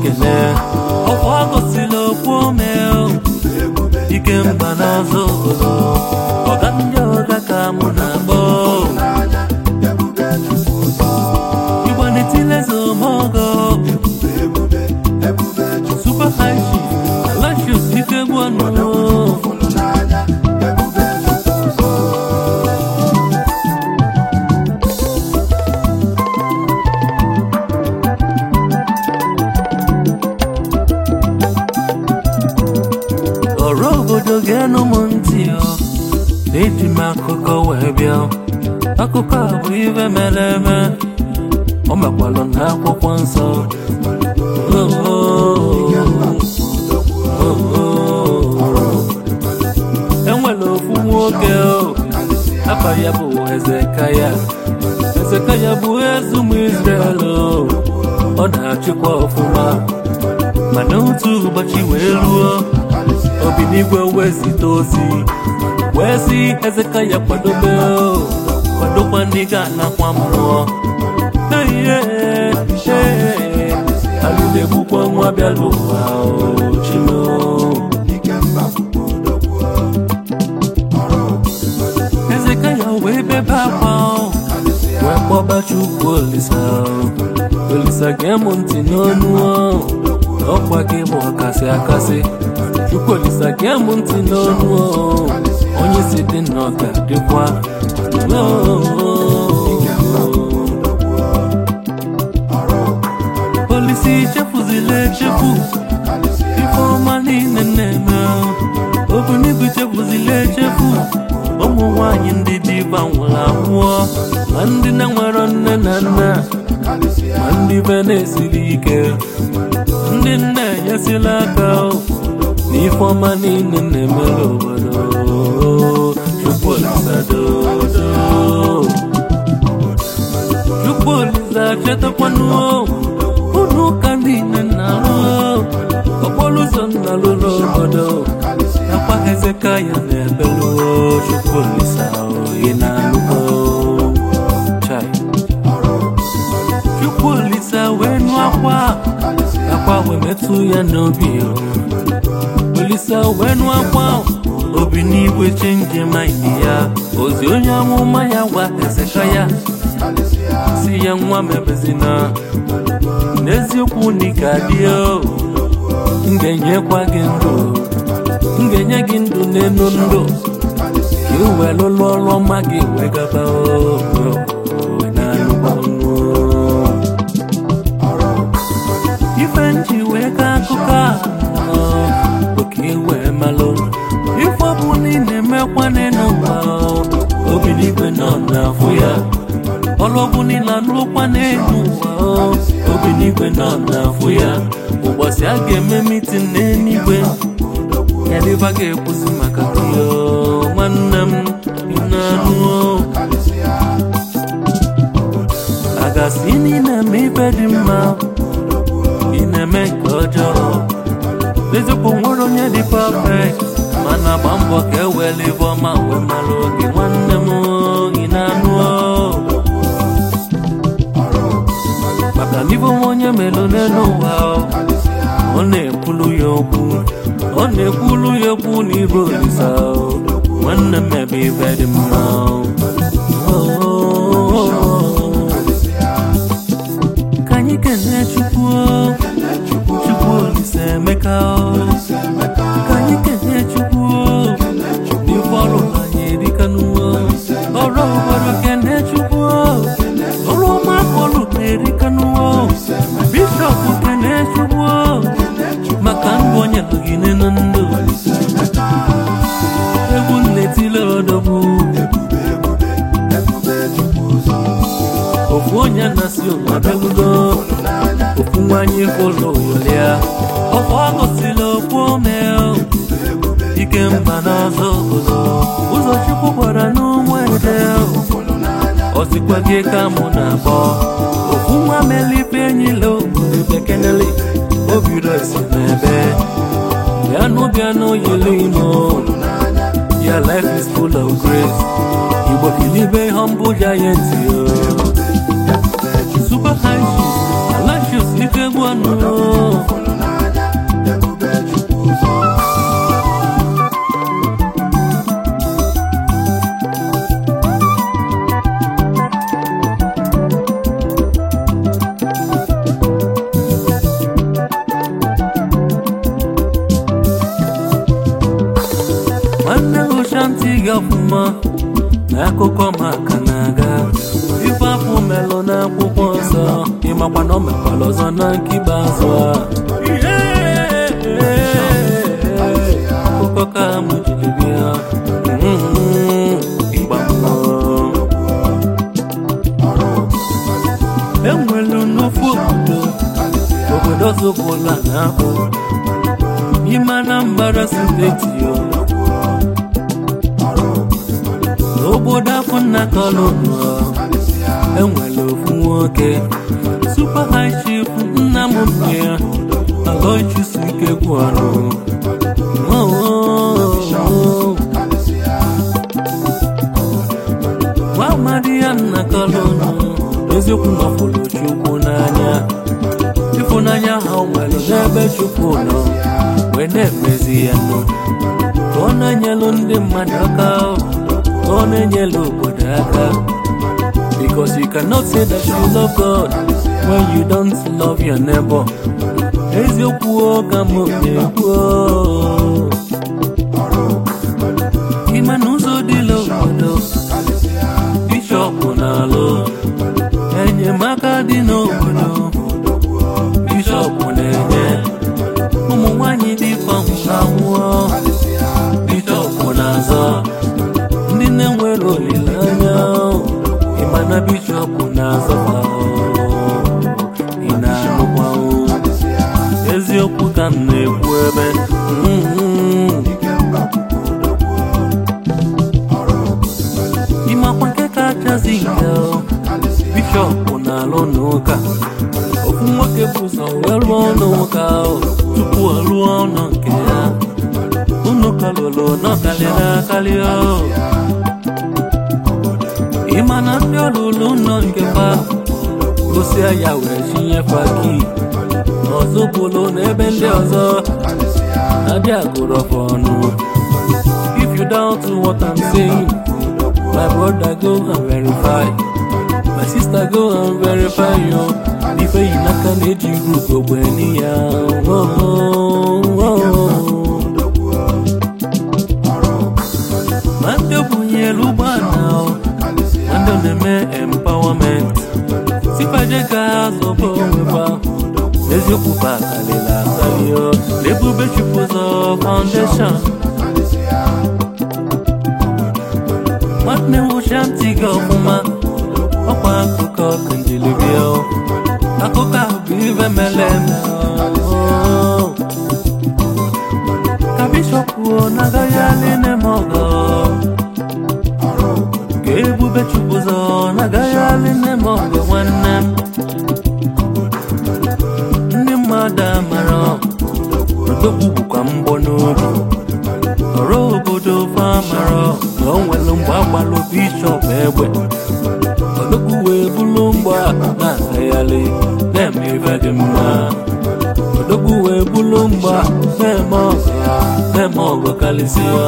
ekele ọkwa gosila okwu ome ike mba n'ọzọ obodo ọga ndị ọga ka mụ na-akpọ igbanetile zomogo super high chief alashus ike gwanụ ọrụ obodo ga-enụ m ntị ọ na-eji m akụkọ wee bịa akụkọ a bụ ife mere eme o mekwalụ na akwụkwọ nsọ Oh, oh, oh, oh. enwere ofu nwoke o afa ya bụ ezekaya ezekaya bụ eze ụmụ Izrel o ọ na-achịkwa ọfụma mana otu ụbọchị wee ruo obinigwe wee zite ozi wee si ezekaya kwadobe o, kwadokwa ndị ga-anakwa mmụọ Ehihie, ehihie, alụlegbukwa nwa bịara ụwa o, chimo ezekaya wee bebe akwa o, wee kpọba chukwu olisa o. olisa gee m ntị n'onu o, ọkwa gị bụ ọkasị akasị chukwu olisa gee m ntị n'onu o, onye si dị nnọọ ga-adịkwa O, o, o. Polisi chefuzila echefu ife ọma niile na-eme ogbunigwe chefuzila echefu ụmụ nwanyị ndị diva nwụrụ anwụọ ma ndị na-nwere nne na nna ma ndị be na-esiri ike ndị nne enyesila aka na ife ọma niile na-emere obodo Chukwu Olisa dodo Chukwu Olisa chetakwanụ unu ụka niile na-arụ okporo ụzọ nna lụrụ obodo akwa Hezekaya na-ebeluo Chukwu Olisa oyi na-alụgo Chai. Chukwu Olisa wee nụ akwa akwa wee metụ ya n'obi o. Olisa wee nụ akwa obi n'igwe chenji maịdị ya ozi onye amụma ya gwa Hezekaya si ya nwa mebezina n'eziokwu na ị ga-adị o m ga-enyekwa gị ndụ m ga-enye gị ndụ n'elu ndụ ka ị wee lụlụ ọrụ ọma gị wee gaba o wee na-alụkwa ọnụ ife nji wee ka akụkọ a bụ ka ị wee malụ ife ọ bụ na ị na-emekwa n'elu ụwa obi n'igwe nọ n'afọ ya ọlọ́gbọ́n nílà ló pa n'elu ụwa o. obi n'igwe nọ n'afọ ya ụbọchị a ga-eme mitin n'eluigwe yadịba ga-ekwuzi maka gị o nwanne m ị na-anụ o a gasị na ị na-eme ife dị mma ị na-eme nke ọjọọ eziokwu nwere onye dị perfect mana gba mbọ ka e were ibe ọma wee mara oge nwanne m o, ị na-anụ o maka n'ibe onwe onye melụ n'elu ụwa ọ na-ekwulu ya okwu ọ na-ekwulu ya okwu n'ibe olisa nwanne m ebe ibe dị mma ka anyị kelee chukwu chukwu olisa emeka ka anyị kelee chukwu ife ọrụ anyị erikanụwo ọrụ obodo kelee chukwu ọrụ ọma akọlụ na-erikanụwo bishọp kelee chukwu maka ndụ onye lụgide na ndụ egwu nnetile odogwu ofu onye na-asị ụmụabelugo ofu nwanyị fụlụ yolia ọkwa ọgọsila okwu ome ike mba n'ọzọ obodo ụzọ chukwu gwara n'ụmụ ede osikwa gị ka mụ na-akpọ ofu nwa melife enyilo bekeneli obiro esi n'ebe bịanụ bịanụ yili imo Your life is full of grace. Igbo kilibe humble giant yo. Super high shoes, lashes ike gwanu. gị ọfụma na akụkọ maka na-aga ife afọ melụ n'akwụkwọ nsọ ịmakwa na o mekwara ọzọ na nkiba azụ a akụkọ ka mụ jiri bịa Mm, ịgba mmụọ enwelu n'ofu obodo obodo zụpụla n'ahụ n'ime Anambra steeti o n'obodo afọ nna kolonu enwere ofu nwoke super high chief nna m nne ya aloichusu ike gwụrụ nwa amadi ya nna kolonu eziokwu nọfụrụ chukwu n'anya ịfụnanya ha o nwere n'ebe chukwu nọ wee na-emezi ya nụ ka ọ na-enyelu ndị mmadụ aka ka ọ na-enyelu obodo aka because you cannot say that you love God when you don't love your neighbor eziokwu o ka m na-ekwu o. ime n'ụzọ dịla obodo bishọp na-alụ enyemaka dị n'obodo bishọp na-enye ụmụ nwanyị dị anwụọ bishọp na-azọ ndị na-enwere olileanya ịma na bishọp na-azọ ha ị na-anụkwa o. eziokwu ka m na-ekwu ebe mm, ịmakwa nke kachasị nke o. bishọp na-alụ n'ụka ofu nwoke bụ ụzọ wee rụọ n'ụka ahụ tupu ọ rụọ ọnụ nke ya unu kalụlụ n'ọkalịrị akarị ịma na ndị ọlụlụ nọ nke fa gosia ya wee chinyefa ki ọzọ bụlụ n'ebe ndị ọzọ na-adị agụrọfa ọnụ if you doubt what I'm saying my brother go and verify my sister go and verify yo ife yi n'aka na-eji group ogbenye ya oh, oh, oh. ma ndị bunyere ụgbọala ma ndị na-eme empowerment sifaje ka ha zọba onwe fa eziokwu fa akarịla akarị o n'ebube chupụzọ foundation nwanne m ụcha ntị gị ọfụma ọkwa akụkọ kanjilibia akụkọ ahụ bụ ife mere eme o. ka bishọp kwuo na agaghị alị neme ọgọ ka ebube chukwuzọ na agaghị alị neme ọgọ nwanne m ndị mmadụ amara odogwu bụkwa mgbọ n'obi ọrụ obodo famara na o nwere mgbe agbalụ bishọp egbe odogwu wee bụrụ mgba na-agagharị na-eme ife dị mma odogwu wee bụrụ mgba na-eme ọgụ na-eme ọgụ karịsịa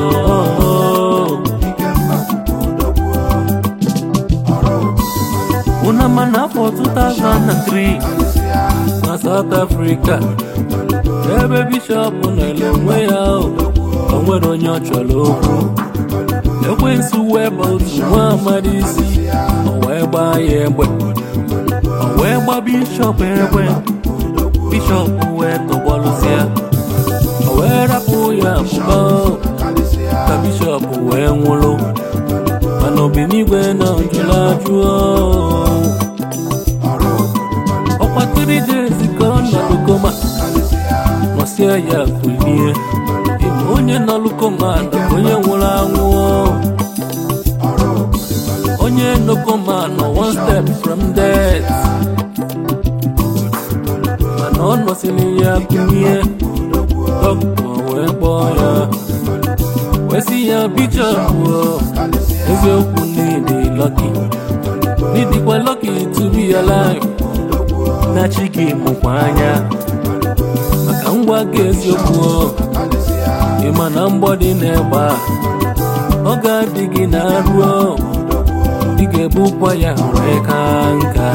una ma n'afọ 2003 na South Africa ebe bishọp nọrọ onwe ya o nwere onye ọ chọrọ okwu ekwensu wee bụ otu nwa amadi isi o wee gbaa ya egbe o wee gba bishọp egbe bishọp wee tọgbalụsịa o wee rapụ ya pụba ka bishọp wee nwụrụ mana obinigwe na njụrụ ajụ ọkwa 3 days ka ọ nọdụ koma nọsie ya kulie ịma onye nọlụ koma na onye nwụrụ anwụ onye nọ koma nọ one step from death mana ọ nọsiri ya kulie dọkịta wee kpọọ ya wee sị ya bishọp eziokwu n'ịdị lọki n'ịdịkwa lọki to be alive na chi gị mụkwa anya maka ngwa gị eziokwu ịma na mgbọ dị n'egbe a ọ ga-adị gị na arụ ị ga-ebukwa ya wee ka nka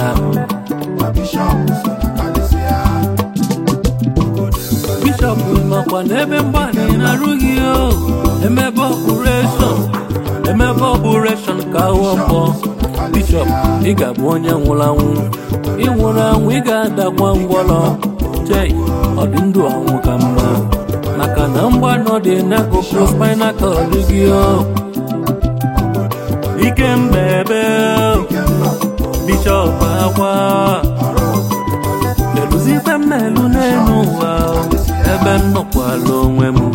bishọp makwa n'ebe mgbadị na-arụ gị o emebe ọpụreshọn emebe ọpụreshọn ka ahụ mbọ bishọp ị ga-abụ onye nwụrụ anwụ ị nwụrụ anwụ ị ga-adakwa ngwọrọ chei ọ dị ndụ anwụ ka mma maka na mgbanọ dị n'akụkụ spinal cord gị o ike mbebe bishọp akwa melụzikwe mmelụ n'elu ụwa ebe m nọkwala onwe m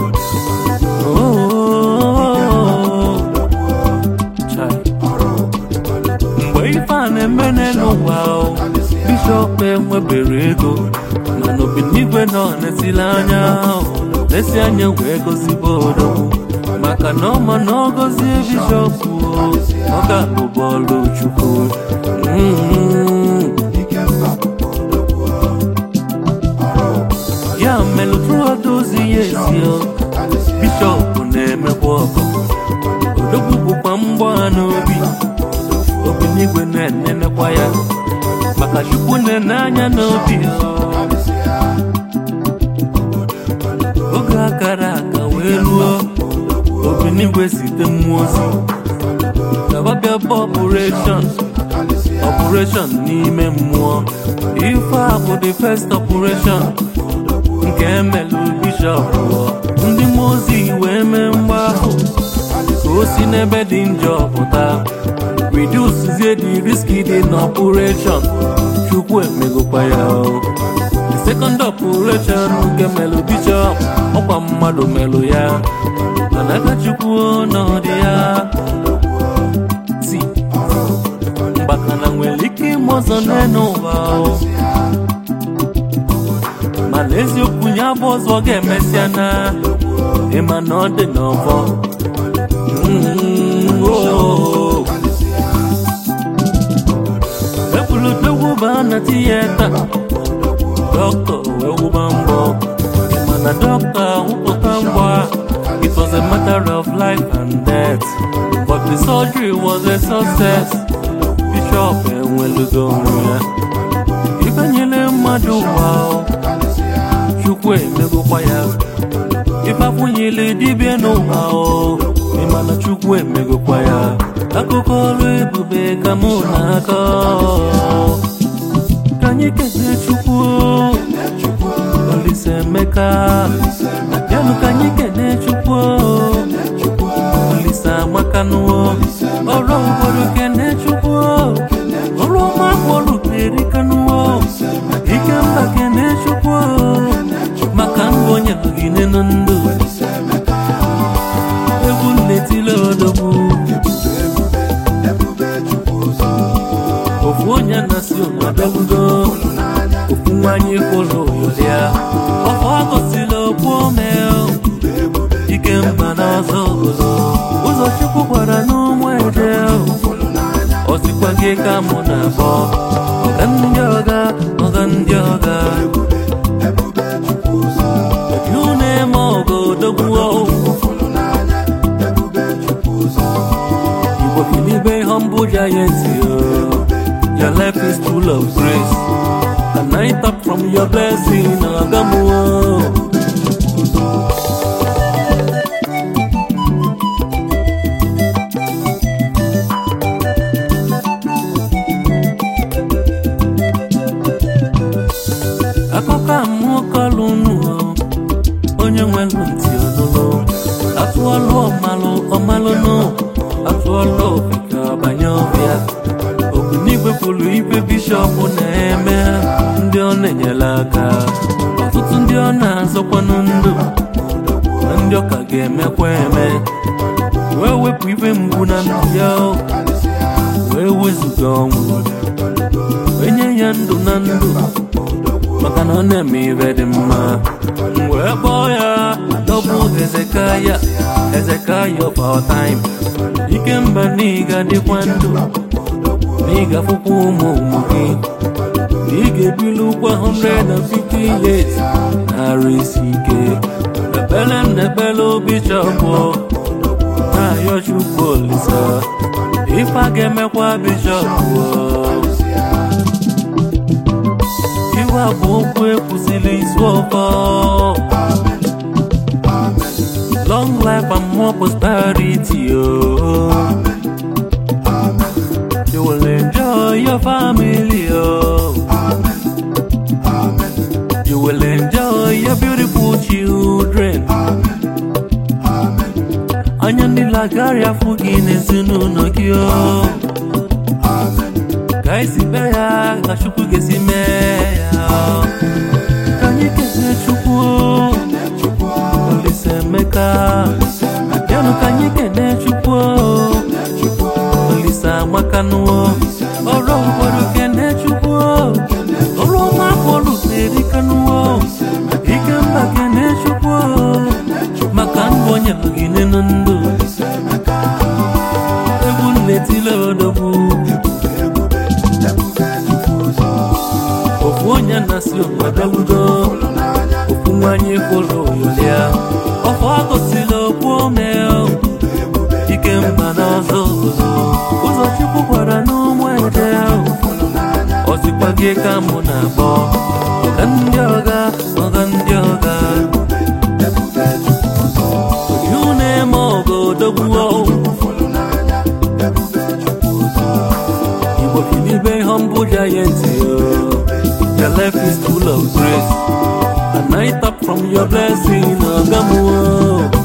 Oh, chai. mgbe ife a na-eme n'elu ụwa o, bishọp enwebere ego mana obinigwe nọ n'esili anya o, n'esi anya wee gozibe odogwu maka na ọma na ọ gọzie bishọp o, ọ ga-abụ bọọlụ chukwu Mm. ya mere tụọdụ ozi ya esi o, bishọp na-emekwa ọgọ odogwu bụkwa mgbọ n'obi obi n'igwe na-enenekwa ya maka chukwu na-ene anya n'obi o. oge akara aka wee ruo obi n'igwe zite mmụọ ozi gababịa bụ ọpụreshọn ọpụreshọn n'ime mmụọ ife a bụ the first operation nke emelụ bishọp ndị mmụọ ozi wee mee mgbahụ ka o si n'ebe dị njọ pụta reducezie the risk dị n'operation chukwu emegokwa ya o the second operation nke melụ bishọp ọkwa mmadụ melụ ya mana aka chukwu n'ọdị ya si mgbakana nwere ike ime ọzọ n'elu ụwa o mana eziokwu ya bụ ọzọ ga-emesịa na ịma na ọ dị n'ọfọ Mm, oh. ebulu dogwuba na tiyeta dọkịta wee wụba mbọ mana dọkịta wụpụta mbọ a, it was a matter of life and death but the surgery was a success bishọp enwelugo onwe ya ifenyere mmadụ ụwa o, chukwu emegokwa ya ịgbakwunyere dibịa n'ụwa o ịma na chukwu emegokwa ya akụkọ ọrụ ebube ka mụ na-akọ ka anyị kelee chukwu Olise Emeka bịanụ ka anyị kelee chukwu Olise Amakanụ ọrụ obodo kelee chukwu ọrụ ọma bụọlụ erikanụ ike mba kelee chukwu maka mbụ onye bụgide nụ ndụ egwu nnetile odogwu ofu onye na-asị ụnọdọgbugo ofu nwanyị kwụrụ ya ọfọ agosila okwu ome ike mba n'ọzọ obodo ụzọ chukwu gwara n'ụmụ eje ọ sịkwa gị ka mụ na-abọ ọga ndị ọga ọga ndị ọga you name ọgọ odogwu Igbo kilibe humble giant oh. Your life is full of grace And I tap from your blessing Agamu oh. akụkọ mmụọ kọlụ unu onye nwere ntị ọnụlụ atụọlụ ọmalụ ọmalụnụ atụọlụ ofeke ọbanye ọbịa ogbunigwe kwuru ibe bishọp na-eme ndị ọ na-enyere aka ọtụtụ ndị ọ na-azọkwanụ ndụ na ndị ọ ka ga-emekwa eme wee wepụ ibe mgbu na ndụ ya wee wezụga ọnwụ wee nye ya ndụ na ndụ maka na ọ na-eme ibe dị mma M wee kpọọ ya dọbụ ezekaya ezekaya of our time ike mba n'iga dịkwa ndụ n'ịga fụkwa ụmụ ụmụ gị na ị ga-ebili ụgwọ 150 years narị isi ike ekpere m na-ekpere bishọp na-ayọ chukwu olisa ife a ga-emekwa bishọp iwe a bụ okwu ekwusịrị izu ọkọ long life and more agaghị afụ gị n'ezinụlọ gị o ka esi mee ya ka chukwu ga-esi mee ya ka anyị kelee chukwu Olise Emeka yanụ ka anyị kelee chukwu Olise Amakanụọ ọrụ obodo kelee chukwu ọrụ ọma afọlụ na-erikanụọ ike mba kelee chukwu maka ndụ onye gị n'elu ndụ egwu na-etile odogwu ofu onye na-asị obodogudo ofu nwanyị kwụrụ ya ọfọ agosila okwu ome ike mba n'ọzọ obodo ụzọ chukwu gwara n'ụmụ ede ọzikwa gị ka mụ na-akpọ ọga ndị ọga ọga ndị ọga ihu na-eme ọgọ odogwuo Igbo kilibe humble giant Your life is full of grace And I tap from your blessing Agamuo